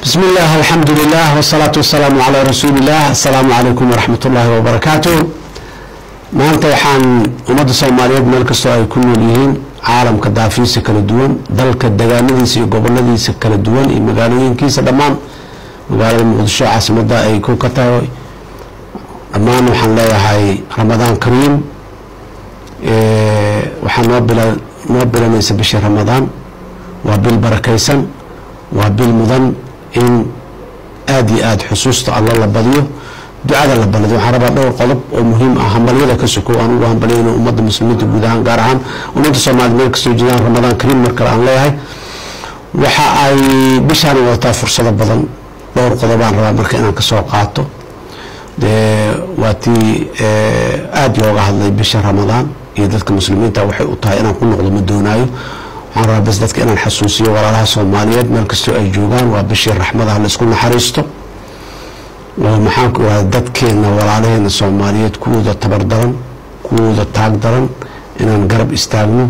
بسم الله الحمد لله والصلاة والسلام على رسول الله السلام عليكم ورحمة الله وبركاته maanta waxaan ummadda soomaaliyeed meel kastoo ay ku nool yihiin caalamka daafiisa kala duwan dalka degaanadiisa iyo goboladiisa kala duwan iyo magaalooyinkiisa dhammaan magaalada muqdisho caasimada ay ku ka tahay dhammaan waxaan leeyahay ramadaan kariim waxaa noo bila noo bilanaysa bishii ramadaan waa bil barakaysan waa bil mudan in aada iyo aada xusuusta alla la badiyo ducada la balado waxaan rabaa dhowr qodob oo muhiim ah hambalyada ka sokow aan ugu hambalyayno ummadda muslimiinta guud ahaan gaar ahaan ummadda soomaaliyed meel kastoo jeedaan ramadaan kariim mar kale aan leeyahay waxa ay bishaani wadataa fursado badan dhowr qodobaan rabaa marka inaan kasoo qaato dee waa tii aada looga hadlay bisha ramadaan iyo dadka muslimiinta waxay u tahay inaan ku noqdo ma doonaayo waxaan rabaa bas dadka inaan xasuusiyo walaalaha soomaaliyeed meel kastoo ay joogaan waa bishii raxmadaha la isku naxariisto oo maxaanku irahda dadkeena walaalaheena soomaaliyeed kuwooda tabar daran kuwooda taag daran inaan garab istaagno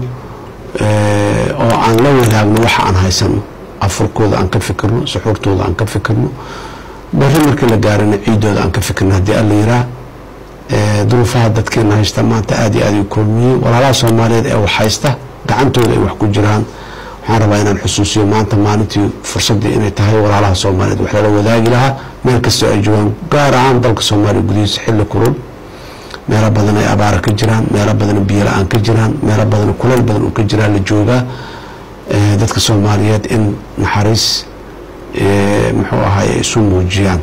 oo aan la wadaagno waxa aan haysano afurkooda aan ka fikirno suxuurtooda aan ka fikirno bari markii la gaarana ciidooda aan ka fikirno haddii alla yiraa duruufaha dadkeena haysta maanta aada iyo aada u koomiyey walaalaha soomaaliyeed ee wax haysta gacantooda ay wax ku jiraan waxaan rabaa inaan xusuusiyo maanta maalintii fursaddii inay tahay walaalaha soomaaliyeed wax lala wadaagi lahaa meel kastoo ay joogaan gaar ahaan dalka soomaaliya gudihiisa xilli kurul meelo badan ay abaara ka jiraan meelo badan biyo la-aan ka jiraan meelo badan kuleel badan uu ka jiraa la joogaa dadka soomaaliyeed in naxariis muxuu ahaay ay isu muujiyaan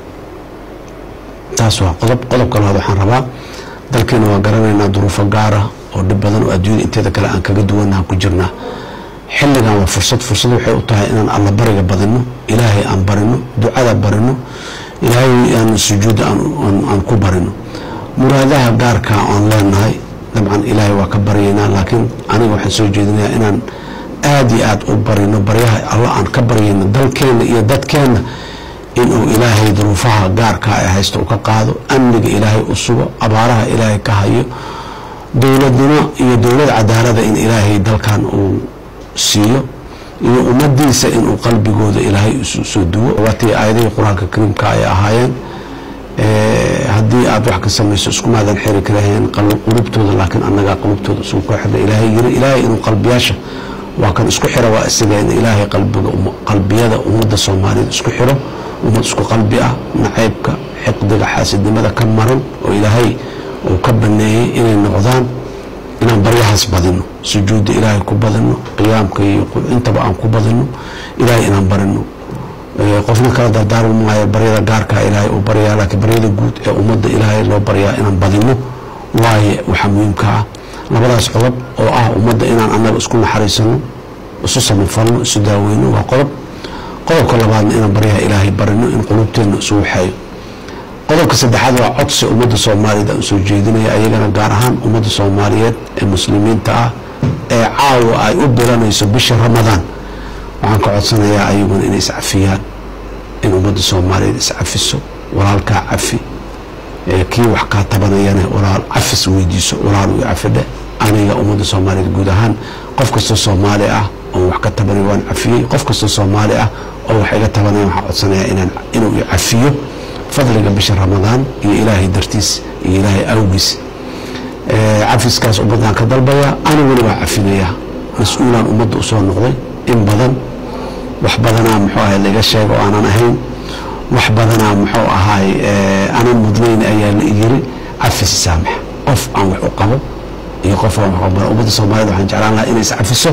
taas waa qodob qodobka labaad waxaan rabaa dalkeena waa garanaynaa duruufo gaara oo dhib badan oo adduunyada inteeda kale aan kaga duwannaha ku jirnaa xilligan waa fursad fursad waxay u tahay inaan alla bariga badino ilaahay aan barino ducada barino ilaahay aan sujuudda aan ku barino muraadaha gaarka aan leenahay dabcan ilaahay waa ka baryaynaa laakiin aniga waxaan soo jeedinayaa inaan aada iyo aada u barino baryaha alla aan ka baryayno dalkeenna iyo dadkeenna inuu ilaahay duruufaha gaarka ee haysta u ka qaado amniga ilaahay u sugo abaaraha ilaahay ka hayo dowladnimo iyo dowlad cadaalada in ilaahay dalkan uu siiyo iyo ummadiisa inuu qalbigooda ilaahay soo duwo waatii aayadihii qur-aanka kariimka ay ahaayeen haddii aada wax ka samayso iskumaadan xiri karaheen qulubtooda laakiin annagaa qulubtooda isugu koo xirna ilaahay yiri ilaahay inuu qalbiyaasha waa kan isku xiro waa isaga in ilaahay qalbiga qalbiyada ummadda soomaaliyeed isku xiro ummad isku qalbi ah nacaybka xiqdiga xaasidnimada ka maran oo ilaahay uu ka baneeyey inay noqdaan inaan baryahaas badino sujuudda ilaahay ku badino qiyaamka iyo intaba aan ku badino ilaahay inaan barino qofna kala dardaarmi maayo baryada gaarkaa ilaahay uu baryaa laakiin baryada guud ee ummadda ilaahay loo baryaa inaan badino waaye waxaa muhiimka ah labadaas qodob oo ah ummadda inaan annaga isku naxariisano isu samafalno isu daaweyno waa qodob qodobka labaadna inaan baryaha ilaahay barino in qulubteenna isu waxeeyo qodobka saddexaad waa codsi ummadda soomaaliyeed aan soo jeedinaya ayagana gaar ahaan ummadda soomaaliyeed ee muslimiinta ah ee caawa ay u bilanayso bisha ramadaan waxaan ka codsanayaa ayaguna inay iscafiyaan in ummadda soomaaliyeed iscafiso walaalkaa cafi kii wax kaa tabanayana walaal cafis weydiiso walaal uu cafidhe aniga ummadda soomaaliyeed guud ahaan qof kastoo soomaali ah oo wax ka tabanaya waan cafiyey qof kastoo soomaali ah oo wax iga tabanaya waxaan codsanayaa inaan inuu i cafiyo fadliga bisha ramadaan iyo ilaahay dartiis iyo ilaahay awgiis cafiskaas ummaddaan ka dalbayaa aniguna waa cafinayaa mas-uulaan ummadda usoo noqday in badan wax badanaa muxuu ahay laga sheega oo aanan ahayn wax badanaa muxuu ahaay aanan mudnayn ayaa la yiri cafis saamax qof aan wax u qabo iyo qof aan wax u ummadda soomaaliyed waxaan jeclaan lahaa inay iscafiso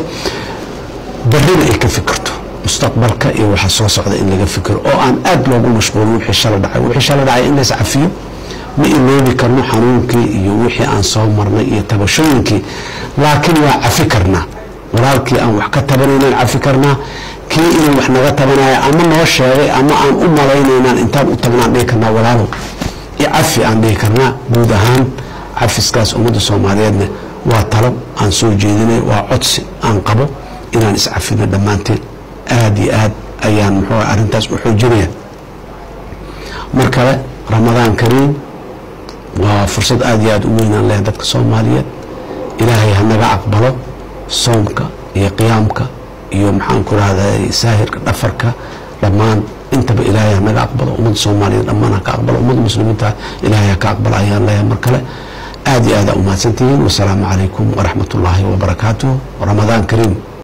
barrina ay ka fikirto mustaqbalka iyo waxa soo socda in laga fikiro oo aan aada loogu mashquulin wixii shala dhacay wixii shala dhacay in lays cafiyo ma iloobi karno xanuunkii iyo wixii aan soo marnay iyo tabashooyinkii laakiin waa cafi karnaa walaalkii aan wax ka tabanaynaan cafi karnaa kii inuu wax naga tabanaya ama noo sheegay ama aan u malaynaynaan intaan u tagnaan dhihi karnaa walaalow icafi aan dhihi karnaa guud ahaan cafiskaas ummadda soomaaliyeedna waa talo aan soo jeedinay waa codsi aan qabo inaan iscafino dhammaanteen aada iyo aad ayaan muxuu arrintaas u xoojinaya mar kale ramadaan kariim waa fursad aada iyo aada u weynaan leh dadka soomaaliyeed ilaahay ha naga aqbalo soomka iyo qiyaamka iyo maxaan ku rahday saahirka dhafarka dhammaan intaba ummadda soomaaliyeed dhammaan ha ka aqbalo ummadda muslimiinta ilaahay ha ka aqbala ayaan leeyahay mar kale aad iyo aad aa umahadsantihiin wasalaamu calaykum waraxmat ullaahi wabarakaatuh ramadaan kariim